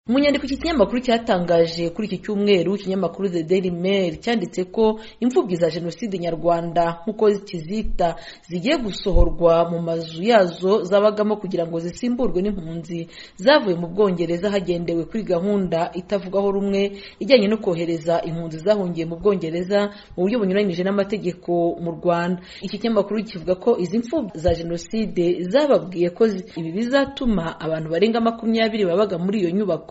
mu nyandiko iki kinyamakuru cyatangaje kuri iki cyumweru ikinyamakuru the daily mail cyanditse ko imfubyi za jenoside nyarwanda nk'uko kizita zigiye gusohorwa mu mazu yazo zabagamo kugira ngo zisimburwe n'impunzi zavuye mu bwongereza hagendewe kuri gahunda itavugaho rumwe ijyanye no kohereza impunzi zahungiye mu bwongereza mu buryo bunyuranyije n'amategeko mu rwanda iki kinyamakuru kivuga ko izi mfubyi za jenoside zababwiye ko ibi bizatuma abantu barenga makumyabiri babaga muri iyo nyubako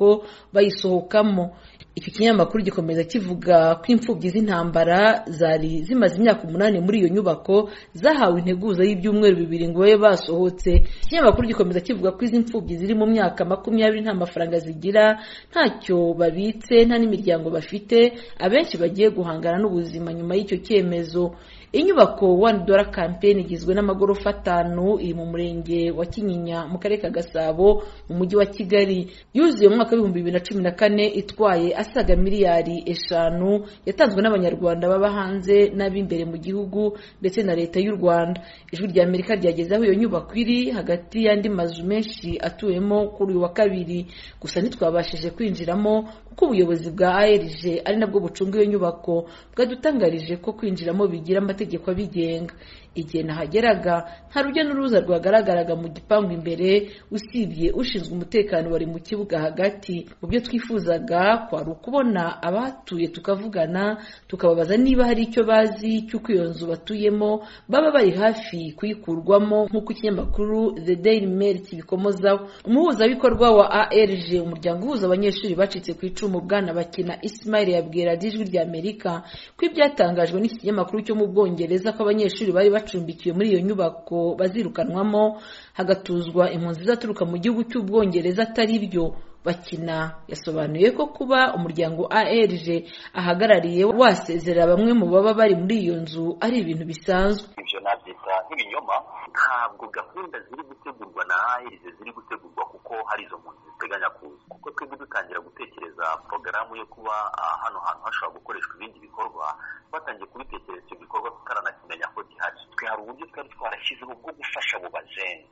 bayisohokamo iki kinyamakuru gikomeza kivuga ko imfubyi z'intambara zari zimaze imyaka umunani muri iyo nyubako zahawe integuza y'ibyumweru bibiri ngo babe basohotse ikinyamakuru gikomeza kivuga ko izi mfubyi ziri mu myaka makumyabiri nta mafaranga zigira ntacyo babitse nta n'imiryango bafite abenshi bagiye guhangana n'ubuzima nyuma y'icyo cyemezo inyubako one dollar campaign igizwe n'amagorofa atanu iri mu murenge wa kinyinya mu karere ka gasabo mu mujyi wa kigali yuzuye mu mwaka w'ibihumbi bibiri na cumi na kane itwaye asaga miliyari eshanu yatanzwe n'abanyarwanda baba hanze n'ab'imbere mu gihugu ndetse na leta y'u rwanda ijwi rya amerika ryageze aho iyo nyubako iri hagati y'andi mazu menshi atuwemo kuri uyu wa kabiri gusa ntitwabashije kwinjiramo kuko ubuyobozi bwa arg ari nabwo bucunga iyo nyubako bwadutangarije ko kwinjiramo bigira amategeko abigenga igihe nahageraga nta rujya n'uruza rwagaragaraga mu gipangu imbere usibye ushinzwe umutekano wari mu kibuga hagati mu byo twifuzaga kwari ukubona abahatuye tukavugana tukababaza niba hari icyo bazi cy'uko iyo nzu batuyemo baba bari hafi kuyikurwamo nk'uko ikinyamakuru the daily mail kibikomozaho umuhuzabikorwa wa arg umuryango uhuza abanyeshuri bacitse ku icumu bwana bakina ismail yabwira ijwi rya amerika ko ibyatangajwe n'iki kinyamakuru cyo mu bwongereza ko abanyeshuri bari bacumbikiwe muri iyo nyubako bazirukanwamo hagatuzwa impunzi zaturuka mu gihugu cy'ubwongereza atari byo bakina yasobanuye ko kuba umuryango arg ahagarariye wasezera bamwe mu baba bari muri iyo nzu ari ibintu bisanzwe ibyo nabyita nk'ibinyoma ntabwo gahunda ziri gutegurwa na arg ziri gutegurwa kuko hari izo mpunzi ziteganya kuza kuko twebwe dutangira gutekereza porogaramu yo kuba hano hantu hashobora gukoreshwa ibindi bikorwa twatangiye kubitekereza icyo gikorwa tutaranakimenya ko gihari twe hari uburyo twari twarashyizeho bwo gufasha abo bajeni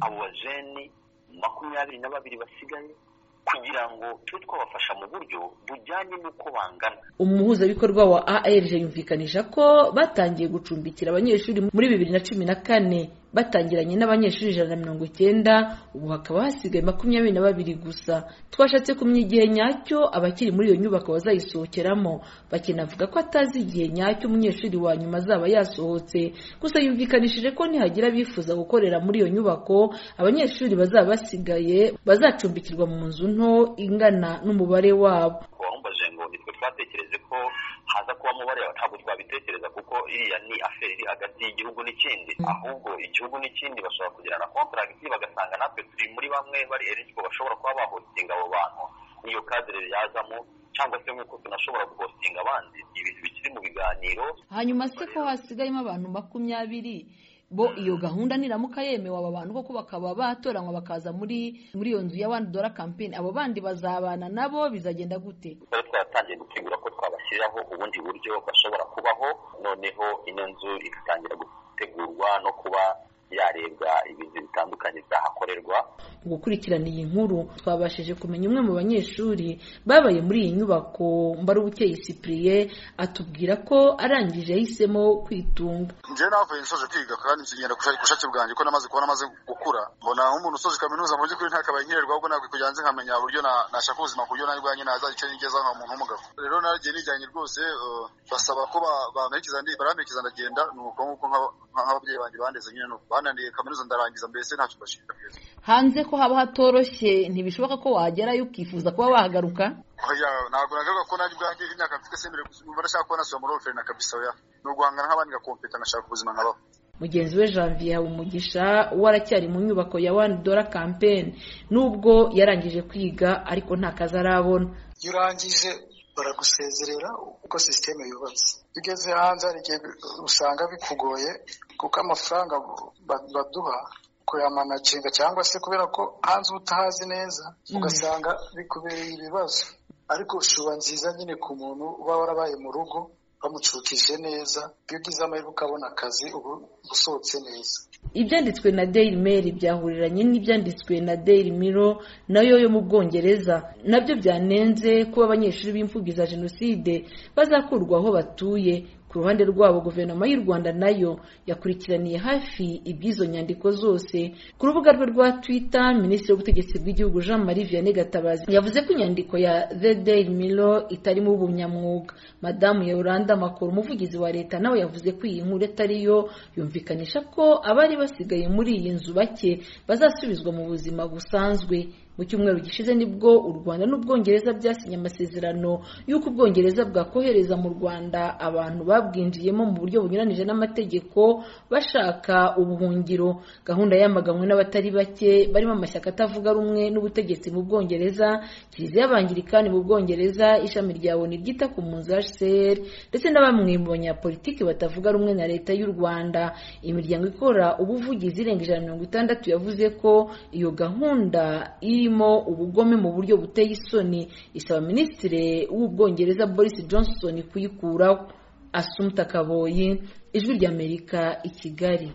abo bajeni makumyabiri na babiri basigaye kugira ngo tube twabafasha mu buryo bujyanye n'uko bangana umuhuzabikorwa wa arg yumvikanisha ko batangiye gucumbikira abanyeshuri muri bibiri na cumi na kane batangiranye n'abanyeshuri ijana na mirongo icyenda ubu hakaba hasigaye makumyabiri na babiri gusa twashatse kumenya igihe nyacyo abakiri muri iyo nyubako bazayisohokeramo bakinavuga ko atazi igihe nyacyo umunyeshuri wa nyuma azaba yasohotse gusa yumvikanishije ko nihagira abifuza gukorera muri iyo nyubako abanyeshuri bazaba basigaye bazacumbikirwa mu nzu nto ingana n'umubare wabo twatekereje ko haza kuba umubare ntabwo twabitekereza kuko iriya ni aferi iri hagati y'igihugu n'ikindi ahubwo igihugu n'ikindi bashobora kugirana kontaragiti bagasanga natwe turi muri bamwe bari erigiko bashobora kuba bahotinga abo bantu iyo kadire yazamo cyangwa se nk'uko tunashobora guhostinga abandi ibintu bikiri mu biganiro hanyuma se ko hasigayemo abantu makumyabiri bo iyo gahunda niramuka yemewe aba bantu koko bakaba batoranywa bakaza muri muri iyo nzu ya wani dora kampeni abo bandi bazabana nabo bizagenda gute twari twaratangiye gutegura ko twabashyiriraho ubundi buryo bashobora kubaho noneho ino nzu igatangira gutegurwa no kuba yarebwa ibintu bitandukanye byahakorerwa mu gukurikirana iyi nkuru twabashije kumenya umwe mu banyeshuri babaye muri iyi nyubako mbarubukeye sipuriye atubwira ko arangije yahisemo kwitunga njyewe navuye nsoje kwiga kandi nsinyira ku bushake bwanjye ko namaze kuba namaze gukura mbona nk'umuntu usoje kaminuza mu by'ukuri ntakabaye nkererwa ahubwo ntabwo kujya hanze nkamenya uburyo nashaka ubuzima ku buryo nanjye ubwanjye nazagice nigeza nka muntu w'umugabo rero naragiye nijyanye rwose basaba ko bamperekeza ndagenda ni uko nguko nk'ababyeyi banjye bandeze nyine nuko bananiye kaminuza ndarangiza mbese ntacyo mbashinga hanze ko haba hatoroshye ntibishoboka ko wagerayo ukifuza kuba wahagaruka ntabwo nagaruka ko nanjye ubwanjye imyaka mfite se mbere nshaka kuba nasubira muri oferina kabisa oya ni uguhangana nk'abandi ngakompeta ngashaka ubuzima nkabaho mugenzi we janvier habumugisha uwo aracyari mu nyubako ya wani dora kampeni nubwo yarangije kwiga ariko nta kazi arabona iyo urangije baragusezerera uko sisiteme yubatse ugeze hanze hari igihe usanga bikugoye kuko amafaranga baduha kuyamanacinga cyangwa se kubera ko hanze uba utahazi neza ugasanga bikubereye ibibazo ariko shuba nziza nyine ku muntu uba warabaye mu rugo bamucukije neza iyo ugize amahirwe ukabona akazi ubu usohotse neza ibyanditswe na daily mail byahuriranye n'ibyanditswe na daily mirror nayo yo mu bwongereza nabyo byanenze kuba abanyeshuri b'imfubyi za jenoside bazakurwa aho batuye ku ruhande rwabo guverinoma y'u rwanda nayo yakurikiraniye hafi iby'izo nyandiko zose ku rubuga rwe rwa twitter minisitiri w'ubutegetsi bw'igihugu jean marie vianney gatabazi yavuze ko inyandiko ya the daily mirror itarimo ubunyamwuga madamu yoranda makuru umuvugizi wa leta nawe yavuze ko iyi nkuru atariyo yumvikanisha ko abari basigaye muri iyi nzu bake bazasubizwa mu buzima busanzwe mu cyumweru gishize nibwo u rwanda n'ubwongereza byasinye amasezerano y'uko ubwongereza bwakohereza mu rwanda abantu babwinjiyemo mu buryo bunyuranije n'amategeko bashaka ubuhungiro gahunda yamaganwe n'abatari bake barimo amashyaka atavuga rumwe n'ubutegetsi mu bwongereza kiliziya y'abangirikani mu bwongereza ishami rya oni ryita ku mpunzi hcr ndetse na bamwe mu banyapolitiki batavuga rumwe na leta y'u rwanda imiryango ikora ubuvugizi irenga ijana na mirongo itandatu yavuze ko iyo gahunda iri irimo ubugome mu buryo buteye isoni isaba minisitiri w'ubwongereza boris johnson kuyikuraho asumta kaboyi ijwi ry'amerika i kigali